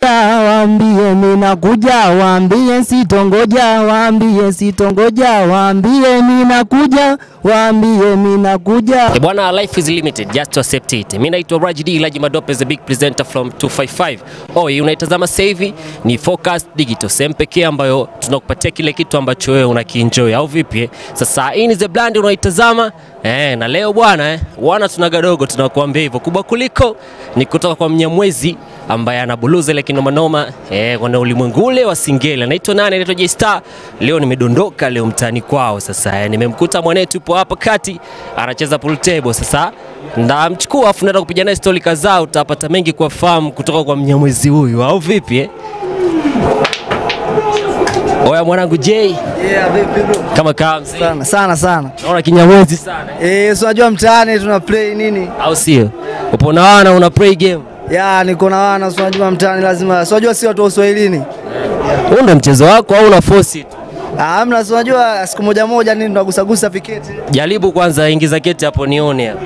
Waambie ninakuja, waambie sitongoja, waambie sitongoja, waambie ninakuja, waambie ninakuja. Eh, Bwana, life is limited, just to accept it. Mimi naitwa Rajid Laji Madope, the big presenter from 255. Oh, hii unaitazama sasa hivi ni Focus Digital, sehemu pekee ambayo tunakupatia kile kitu ambacho wewe unakienjoy au vipi? eh? Sasa hii ni the brand unaitazama eh, na leo bwana eh, wana tunagadogo tunakuambia hivyo, kubwa kuliko ni kutoka kwa Mnyamwezi ambaye anabuluza ile kinomanoma eh, kwenye ulimwengu ule wa singeli. Anaitwa nani? Anaitwa J Star. Leo nimedondoka leo mtaani kwao sasa eh, nimemkuta mwanetu yupo hapa kati anacheza pool table. Sasa ndamchukua afu naenda kupiga naye stori kadhaa, utapata mengi kuwafahamu kutoka kwa Mnyamwezi huyu au vipi eh? Oya mwanangu J, Yeah, vipi bro? kama kaa mzee, Sana sana sana. naona kinyamwezi sana Eh, si unajua mtaani tuna play nini? au sio? Upo na wana una play game, Ya, niko na wana, si unajua mtaani lazima. Si unajua si watu wa Uswahilini. huu ndo mchezo wako au una force tu? Ah, Hamna, si unajua siku moja moja nini tunagusagusa viketi. Jaribu kwanza, ingiza keti hapo nione hapo.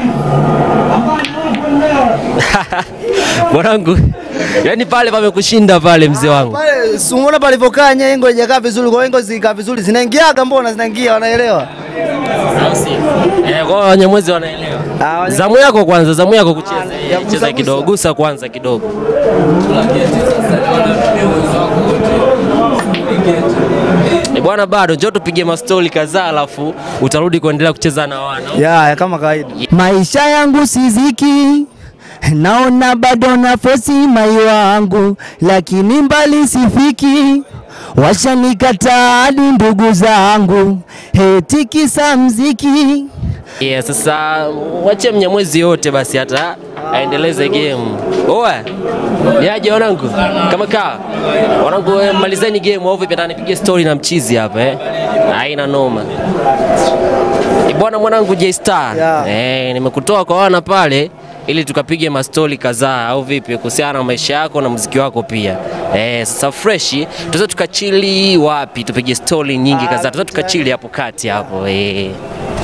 Mwanangu, yani pale pamekushinda pale mzee wangu. Pale si umeona palivyokaa nyengo haijakaa vizuri, kwa hiyo zikaa vizuri zinaingiaga, mbona zinaingia, wanaelewa. Au si? Eh, kwa hiyo Wanyamwezi wanaelewa. Ah, Wanyamwezi- Zamu yako kwanza, zamu yako kucheza. ya Eh, gusa Cheza gusa. kidogo, gusa kwanza kidogo. Eh, Bwana bado njoo tupige mastori kadhaa alafu utarudi kuendelea kucheza na wana. Ya, ya kama kawaida. Maisha yangu siziki, naona bado na fosi mai wangu, lakini mbali sifiki. Washanikataa hadi ndugu zangu, heti kisa mziki. Yeah, sasa wache Mnyamwezi yote basi hata aendeleze game. Oa. Yaje wanangu? Kama kaa. Wanangu eh, malizeni game au vipi? Nataka nipige story na mchizi hapa eh. Haina noma. Eh, Bwana mwanangu J Star. Yeah. Eh, nimekutoa kwa wana pale ili tukapige mastori kadhaa au vipi kuhusiana na maisha yako na muziki wako pia. Eh, sasa fresh tunaweza tukachili wapi? Tupige story nyingi kadhaa. Tunaweza tukachili hapo kati hapo eh.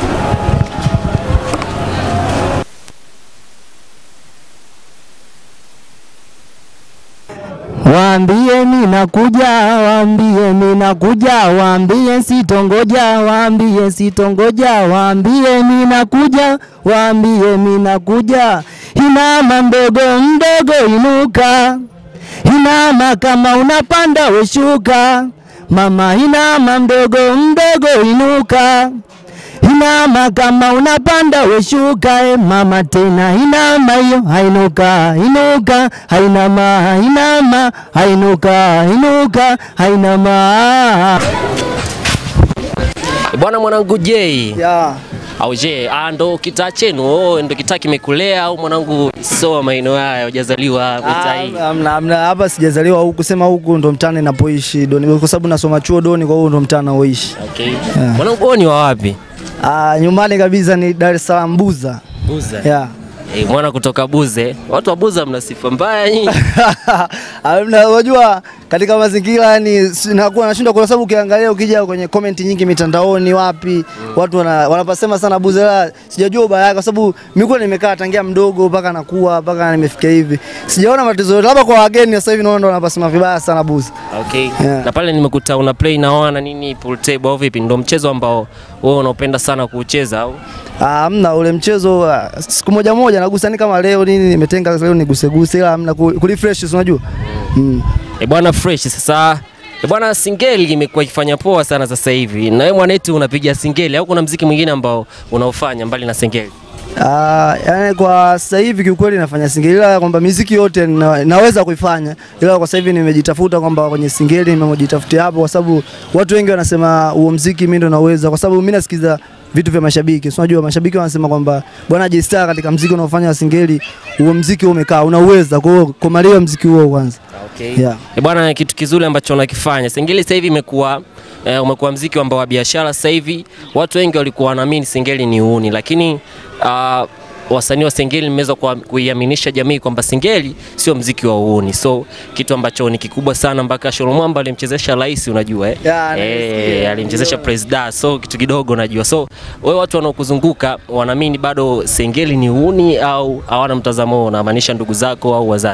Waambie ninakuja, waambie ninakuja, waambie sitongoja, waambie sitongoja, waambie ninakuja, waambie ninakuja. Inama mdogo mdogo inuka, inama kama unapanda weshuka, mama inama mdogo mdogo inuka Inama kama unapanda weshuka, e mama tena inama hiyo, hainuka inuka, hainama inama, hainuka inuka, hainama. Bwana mwanangu J Ya. au J, ah, ndo kitaa chenu oh, ndo kitaa kimekulea au mwanangu soa maeneo haya hujazaliwa mitaa hii? Ah, Hamna, hamna, hapa sijazaliwa huku, kusema huku ndo mtaani napoishi doni, kwa sababu nasoma chuo doni, kwa hiyo ndo mtaani naoishi. Okay. Mwanangu wewe ni wa wapi? Ah, nyumbani kabisa ni Dar es Salaam Buza. Buza. Yeah. Eh, mwana kutoka Buze. Watu wa Buza mna sifa mbaya nyinyi. Hamna, unajua katika mazingira yani nakuwa nashindwa kwa sababu ukiangalia ukija kwenye comment nyingi mitandaoni wapi watu wana, wanapasema sana Buzela, sijajua ubaya wake kwa sababu mimi kwa nimekaa tangia mdogo mpaka nakuwa mpaka nimefikia hivi. Sijaona matatizo yote, labda kwa wageni sasa hivi naona ndo wanapasema vibaya sana Buza. Okay. Yeah. Na pale nimekuta una play na wana nini pool table au vipi? Ndo mchezo ambao wewe unaopenda sana kuucheza au? Ah, Hamna ule mchezo ah, siku moja moja nagusa ni kama leo nini nimetenga leo niguse guse ila hamna ku- kulifresh si unajua. Mm. Eh, bwana fresh sasa. Eh, bwana singeli imekuwa ikifanya poa sana sasa hivi. Na wewe mwanetu unapiga singeli au kuna mziki mwingine ambao unaofanya mbali na singeli? Ah, yani kwa sasa hivi kiukweli nafanya singeli ila kwamba miziki yote na, naweza kuifanya ila kwa sasa hivi nimejitafuta kwamba kwenye singeli nimejitafutia hapo kwa sababu watu wengi wanasema huo mziki mimi ndo naweza kwa sababu mimi nasikiza vitu vya mashabiki. Si unajua mashabiki wanasema kwamba bwana J Star katika mziki unaofanya wa singeli huo mziki umekaa unauweza kwa hiyo komalia mziki huo kwanza. Okay. Yeah. Eh, bwana kitu kizuri ambacho unakifanya. Singeli sasa hivi imekuwa eh, umekuwa mziki ambao wa biashara sasa hivi. Watu wengi walikuwa wanaamini singeli ni uuni, lakini uh, wasanii wa singeli mmeweza kuwa- kuiaminisha jamii kwamba singeli sio mziki wa uuni, so kitu ambacho ni kikubwa sana, mpaka Sholo Mwamba alimchezesha rais, unajua eh? Yeah, eh, nimesikia. alimchezesha Presida, so kitu kidogo unajua. So wewe watu wanaokuzunguka wanaamini bado singeli ni uuni au hawana mtazamo huo, unamaanisha ndugu zako au wazazi?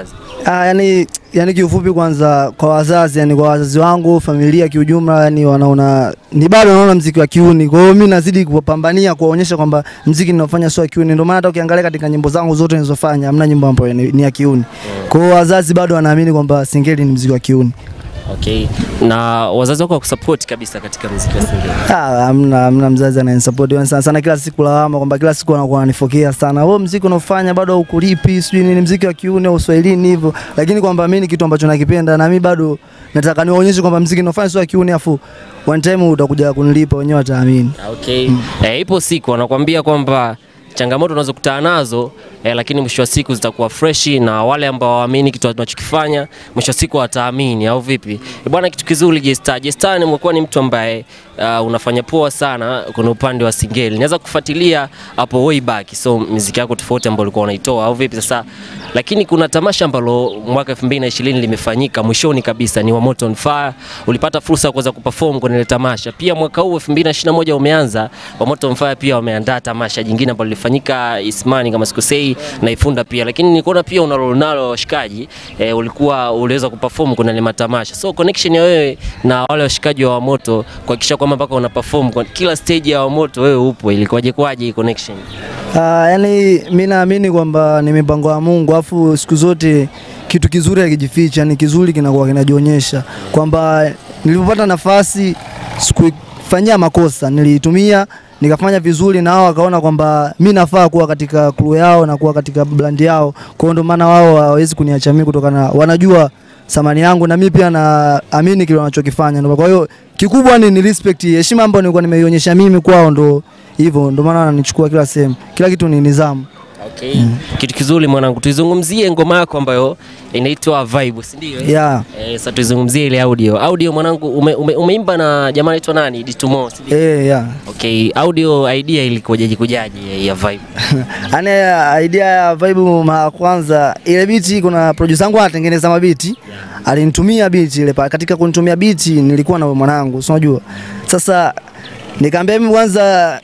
Ah, yani, yani kiufupi kwanza kwa wazazi yani kwa wazazi wangu familia kiujumla yani wanaona ni bado wanaona mziki wa kiuni. Kwa hiyo mimi nazidi kupambania kuwaonyesha kwamba mziki ninaofanya sio wa kiuni. Ndio maana hata ukiangalia katika nyimbo zangu zote nilizofanya hamna nyimbo ambayo ni, ni ya kiuni. Kwa hiyo wazazi bado wanaamini kwamba Singeli ni mziki wa kiuni. Okay. Na wazazi wako wakusupport kabisa katika muziki wa Singeli. Ah, hamna hamna mzazi ananisupport yani sana sana, kila siku lawama kwamba kila siku anakuwa ananifokea sana, wewe mziki unaofanya bado haukulipi, sijui nini, mziki wa kiuni au Uswahilini hivyo, lakini kwamba mimi ni kitu ambacho nakipenda na mimi bado nataka niwaonyeshe kwamba mziki unaofanya sio wa kiuni, afu one time utakuja kunilipa, wenyewe wataamini. Okay. Eh, ipo siku wanakuambia kwamba changamoto unazokutana nazo eh, lakini mwisho wa siku zitakuwa freshi na wale ambao waamini kitu tunachokifanya mwisho wa siku wataamini au vipi? Eh, bwana kitu kizuri J-Star. J-Star ni umekuwa ni mtu ambaye uh, unafanya poa sana kwenye upande wa Singeli. Naweza kufuatilia hapo way back. So muziki yako tofauti ambayo ulikuwa unaitoa au vipi sasa? Lakini kuna tamasha ambalo mwaka 2020 limefanyika mwishoni kabisa ni wa Moto on Fire. Ulipata fursa ya kuweza kuperform kwenye ile tamasha. Pia mwaka huu 2021 umeanza wa Moto on Fire pia wameandaa tamasha jingine ambalo lilifanyika Ismani kama sikosei na Ifunda pia. Lakini nilikuona pia una role nalo washikaji eh, ulikuwa uliweza kuperform kwenye ile matamasha. So connection ya wewe na wale washikaji wa Wamoto kuhakikisha kwamba mpaka una perform kwa kila stage ya Wamoto wewe upo, ilikuwaje kwaje hii connection? Ah, yani mimi naamini kwamba ni mipango ya Mungu, afu siku zote kitu kizuri hakijificha, ni kizuri kinakuwa kinajionyesha, kwamba nilipopata nafasi sikufanyia makosa, niliitumia nikafanya vizuri, na wao wakaona kwamba mi nafaa kuwa katika crew yao na kuwa katika brand yao. Kwa hiyo ndio maana wao hawawezi kuniacha mimi, kutokana wanajua thamani yangu na mimi pia naamini kile wanachokifanya. Ndio Kwa hiyo kikubwa ni, ni respect, heshima ambayo nilikuwa nimeionyesha mimi kwao, ndo hivyo, ndio maana wananichukua kila sehemu, kila kitu ni nidhamu. Okay. Kitu kizuri mwanangu, tuizungumzie ngoma yako ambayo inaitwa Vibe, si ndio? eh? Yeah. Eh, sasa tuizungumzie ile audio. Audio mwanangu ume, ume, umeimba na jamaa anaitwa nani? Ditumo, si ndio? Eh, yeah. Okay, audio idea ilikujaje kujaje ya Vibe? Yaani idea ya vibe mara kwanza ile biti, kuna producer wangu anatengeneza mabiti alinitumia biti ile pale. Katika kunitumia biti nilikuwa na mwanangu, si unajua. Sasa nikamwambia mimi kwanza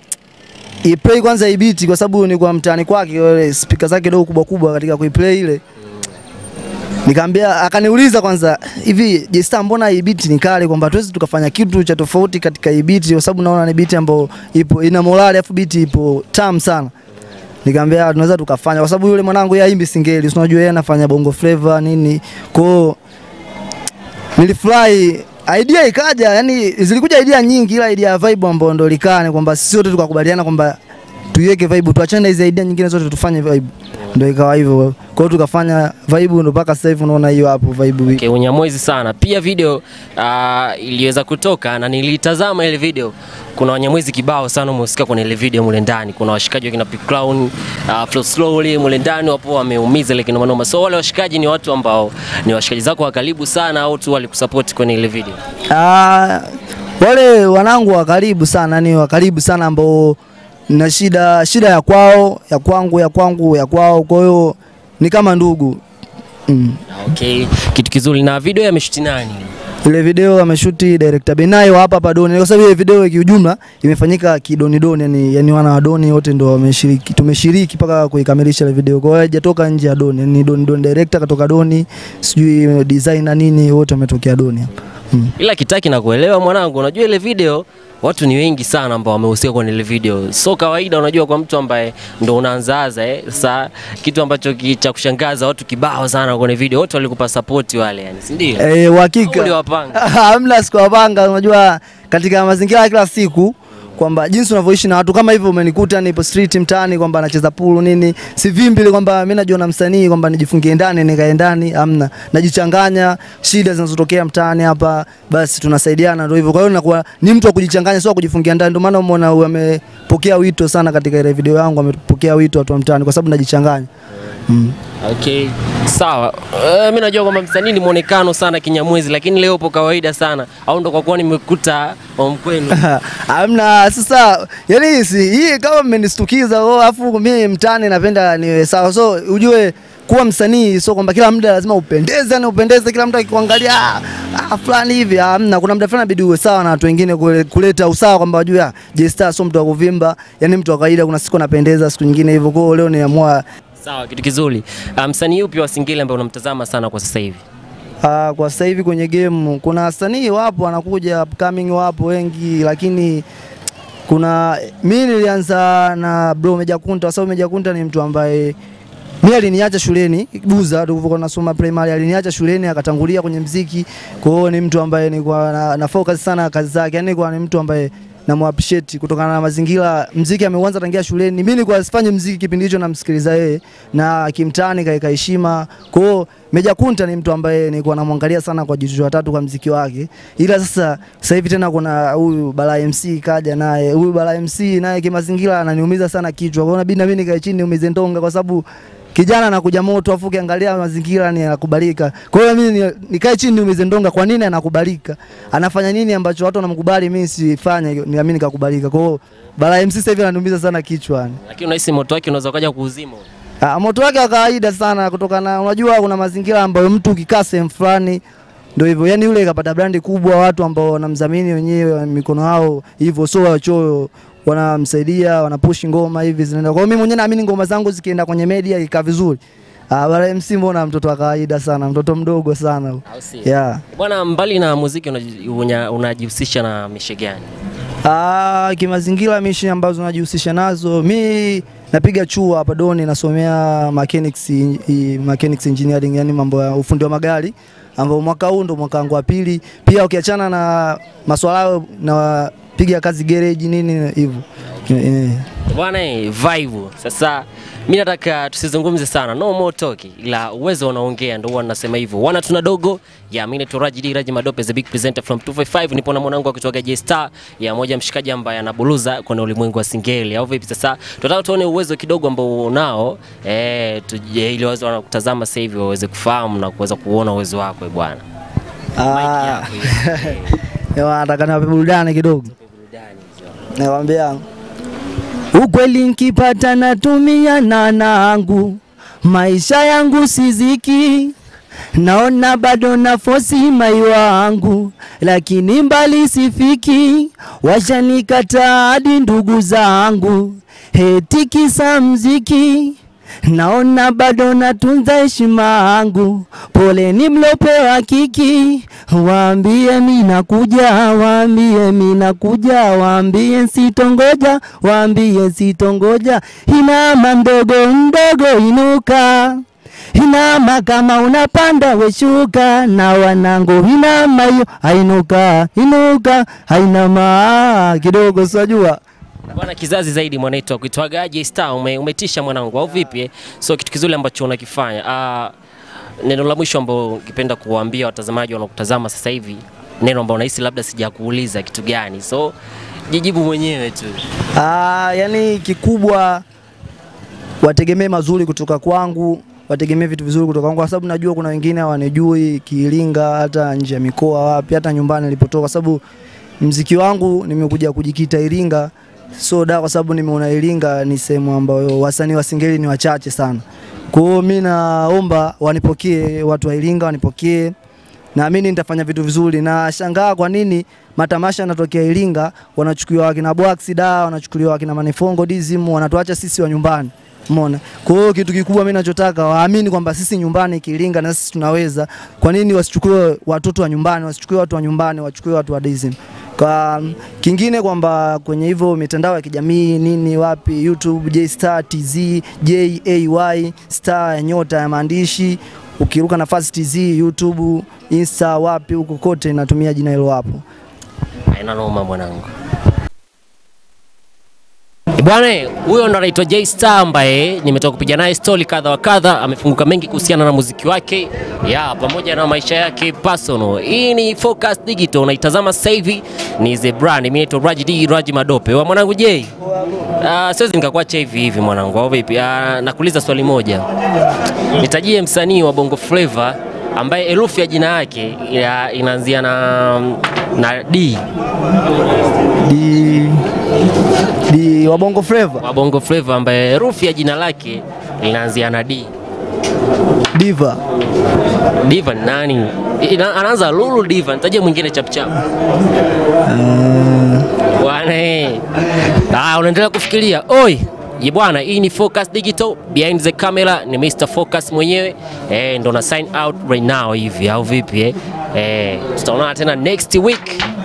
iplay kwanza hii biti kwa sababu nilikuwa mtaani kwake, ile speaker zake kidogo kubwa kubwa katika kuiplay ile Nikamwambia, akaniuliza kwanza, hivi J-Star, mbona hii beat ni kali, kwamba tuwezi tukafanya kitu cha tofauti katika hii beat, kwa sababu naona ni beat ambayo ipo ina morali, afu beat ipo tamu sana. Nikamwambia tunaweza tukafanya, kwa sababu yule mwanangu yeye haimbi singeli, si unajua yeye anafanya bongo flavor nini, kwa hiyo nilifurahi idea ikaja, yani zilikuja idea nyingi, ila idea ya vibe ambayo ndo likane kwamba sisi wote tukakubaliana kwamba tuiweke vibe, tuachane na hizo idea nyingine zote, tufanye vibe, ndo ikawa hivyo. Kwa hiyo tukafanya vibe, ndo mpaka sasa hivi unaona hiyo hapo vibe. Okay, unyamwezi sana. Pia video uh, iliweza kutoka na nilitazama ile video. Kuna wanyamwezi kibao sana umehusika kwenye ile video mule ndani. Kuna washikaji wakina P Clown, uh, Flow Slowly mule ndani wapo wameumiza ile kinoma noma. So wale washikaji ni watu ambao ni washikaji zako wa karibu sana au tu walikusupport kwenye ile video? Ah, wale wanangu wa karibu sana, ni wa karibu sana ambao na shida shida ya kwao ya kwangu ya kwangu ya kwao, kwa hiyo ni kama ndugu mm. Okay, kitu kizuri. Na video yameshuti nani? Ile video ameshuti director Benayo hapa hapa Doni, kwa sababu ile video kiujumla imefanyika kidoni doni, yani, yani wana wa Doni wote ndo wameshiriki, tumeshiriki mpaka kuikamilisha ile video. Kwa hiyo haijatoka nje ya Doni, ni Doni Doni director katoka Doni, sijui designer nini, wote wametokea Doni hapa mm. Ila kitaki na kuelewa mwanangu, unajua ile video watu ni wengi sana ambao wamehusika kwenye ile video. So kawaida, unajua kwa mtu ambaye ndo unaanzaanza eh. Sasa kitu ambacho ki- cha kushangaza watu kibao sana kwenye video, wote walikupa support wale, yani si ndio? Eh, Au uhakika uliwapanga? hamna sikuwapanga. Unajua, katika mazingira ya kila siku kwamba jinsi unavyoishi na watu kama hivyo, umenikuta nipo street mtaani kwamba nacheza pulu nini, si vimbi ile kwamba mimi najiona msanii kwamba nijifungie ndani nikae ndani, hamna. Najichanganya shida zinazotokea mtaani hapa, basi tunasaidiana, ndio hivyo. Kwa hiyo nakuwa ni mtu wa kujichanganya, sio wa kujifungia ndani. Ndio maana umeona huyu amepokea wito sana katika ile video yangu, amepokea wito watu wa mtaani kwa sababu najichanganya mm. Okay, sawa. Uh, mimi najua kwamba msanii ni muonekano sana kinyamwezi, lakini leo upo kawaida sana, au ndo kwa kuwa nimekuta wa mkwenu? Hamna sasa, yani si hii kama mmenistukiza oh, afu mimi mtani napenda niwe sawa, so ujue kuwa msanii sio kwamba kila muda lazima upendeze na upendeze, kila mtu akikuangalia ah, ah, fulani hivi. Hamna, kuna muda fulani inabidi uwe sawa na watu wengine, kule- kuleta usawa kwamba wajue ah, J-Star sio mtu wa kuvimba, yani mtu wa kawaida. Kuna siku anapendeza, siku nyingine hivyo. Kwa hiyo leo niamua Sawa, kitu kizuri. Ah, Msanii upi wa Singeli ambaye unamtazama sana kwa sasa hivi? Uh, kwa sasa hivi kwenye game kuna wasanii wapo wanakuja upcoming wapo wengi, lakini kuna mi nilianza na bro Meja Kunta kwa sababu Meja Kunta ni mtu ambaye mi aliniacha shuleni Buza, tulivyokuwa nasoma primary, aliniacha shuleni akatangulia kwenye mziki. Kwa hiyo ni mtu ambaye nilikuwa na, na focus sana kazi zake, yani nilikuwa ni mtu ambaye namu appreciate kutokana na mazingira. Mziki ameuanza tangia shuleni, mimi nilikuwa sifanye mziki kipindi hicho, namsikiliza yeye na kimtani kaika heshima. Kwa hiyo Meja Kunta ni mtu ambaye nilikuwa namwangalia sana kwa jicho la tatu kwa mziki wake, ila sasa sasa hivi tena kuna huyu Bala MC kaja naye, huyu Bala MC naye kimazingira ananiumiza sana kichwa, kwa hiyo inabidi na mimi nikae chini niumize ndonga kwa sababu kijana anakuja moto afu ukiangalia mazingira ni anakubalika. Kwa hiyo mimi ni- nikae chini niumize ndonga, kwa nini anakubalika? Anafanya nini ambacho watu wanamkubali, mimi sifanye, ni mimi nikakubalika. Kwa hiyo Bala MC sasa hivi ananiumiza sana kichwa yani. Lakini unahisi moto wake unaweza ukaja kuuzima? Ah, moto wake wa kawaida sana kutokana, unajua kuna mazingira ambayo mtu ukikaa sehemu fulani ndio hivyo, yani yule kapata brandi kubwa, watu ambao wanamdhamini wenyewe mikono yao hivyo, sio wachoyo, wanamsaidia wanapushi ngoma hivi zinaenda. Kwa hiyo mimi mwenyewe naamini ngoma zangu zikienda kwenye media ikaa vizuri. Ah, Bala MC mbona mtoto wa kawaida sana, mtoto mdogo sana. Au si? Yeah. Bwana, mbali na muziki unaji- unya- unajihusisha na mishe gani? Ah, kimazingira mishi ambazo najihusisha nazo mi napiga chuo hapa Doni, nasomea mechanics, i- mechanics engineering, yani mambo ya ufundi wa magari ambao mwaka huu ndo mwaka wangu wa pili. Pia ukiachana na maswala hayo napiga kazi garage nini hivyo. Eh. Bwana eh, vibe. Sasa mi nataka tusizungumze sana, no more talk, ila uwezo unaongea, ndio huwa nasema hivyo. Wana tuna dogo ya mimi naitwa Raji D Raji Madope, the big presenter from 255. Nipo na mwanangu akitoka J Star ya moja mshikaji ambaye anabuluza kwenye ulimwengu wa singeli, au vipi? Sasa tunataka tuone uwezo kidogo ambao unao eh, tuje ili waweze wanakutazama sasa hivi waweze kufahamu na kuweza kuona uwezo wako eh, bwana. Ah, yako hiyo. Ewa, nataka niwape burudani kidogo. Burudani hizo. Nakwambia Ukweli nkipata natumia na nangu, maisha yangu siziki, naona bado na fosi mai wangu, lakini mbali sifiki, washanikataa hadi ndugu zangu, heti kisa mziki Naona bado natunza heshima yangu, poleni mlopewa kiki, waambie mi nakuja, waambie mi nakuja, waambie sitongoja, waambie sitongoja. Inama mdogo mdogo, inuka inama kama unapanda weshuka, na wanangu inama hiyo, ainuka inuka, ainama kidogo, sijua Bwana kizazi zaidi mwanaitwa kuitwaga J Star ume, umetisha mwanangu au vipi? eh? So kitu kizuri ambacho unakifanya. Ah, neno la mwisho ambao ungependa kuwaambia watazamaji wanaokutazama sasa hivi, neno ambao unahisi labda sijakuuliza kitu gani? So jijibu mwenyewe tu. Ah, yani kikubwa wategemee mazuri kutoka kwangu, wategemee vitu vizuri kutoka kwangu, kwa sababu najua kuna wengine hawanijui Kiiringa, hata nje ya mikoa, wapi, hata nyumbani nilipotoka, kwa sababu mziki wangu nimekuja kujikita Iringa, so da, kwa sababu nimeona Iringa ni sehemu ambayo wasanii wa singeli ni wachache sana. Kwa hiyo mimi naomba wanipokee, watu wa Iringa wanipokee naamini nitafanya vitu vizuri. Na shangaa kwa nini matamasha yanatokea Iringa, wanachukuliwa wakina Bwax da, wanachukuliwa wakina Manifongo Dizim, wanatuacha sisi wa nyumbani. Umeona? Kwa hiyo kitu kikubwa mimi nachotaka waamini kwamba sisi nyumbani Kiringa na sisi tunaweza. Kwa nini wasichukue watoto wa nyumbani, wasichukue watu wa nyumbani, wachukue watu wa Dizim? Kwa kingine kwamba kwenye hivyo mitandao ya kijamii nini wapi YouTube J Star TZ J A Y Star ya nyota ya maandishi ukiruka nafasi TZ YouTube Insta wapi huko kote natumia jina hilo hapo. Haina noma mwanangu. Bwana huyo ndo anaitwa J Star ambaye nimetoka kupiga naye story kadha wa kadha. Amefunguka mengi kuhusiana na muziki wake ya pamoja na maisha yake personal. Hii ni Focus Digital, unaitazama sasa hivi ni The Brand. Mimi naitwa Raji D Raji Madope. Wa mwanangu J, uh, siwezi nikakuacha hivi hivi mwanangu, au vipi? Uh, nakuuliza swali moja, nitajie msanii wa Bongo Flava ambaye herufi ya jina yake ya- inaanzia na, na D Di di wa Bongo Flava wa Bongo Flava ambaye herufi ya jina lake linaanzia na D. Diva Diva ni nani? Ina, anaanza Lulu Diva, nitajie mwingine chapchap. Bwana eh. Ah, unaendelea kufikiria. Oi, Ye bwana, hii ni Focus Digital, behind the camera ni Mr Focus mwenyewe eh, ndo na sign out right now hivi au vipi eh? Eh, tutaonana tena next week.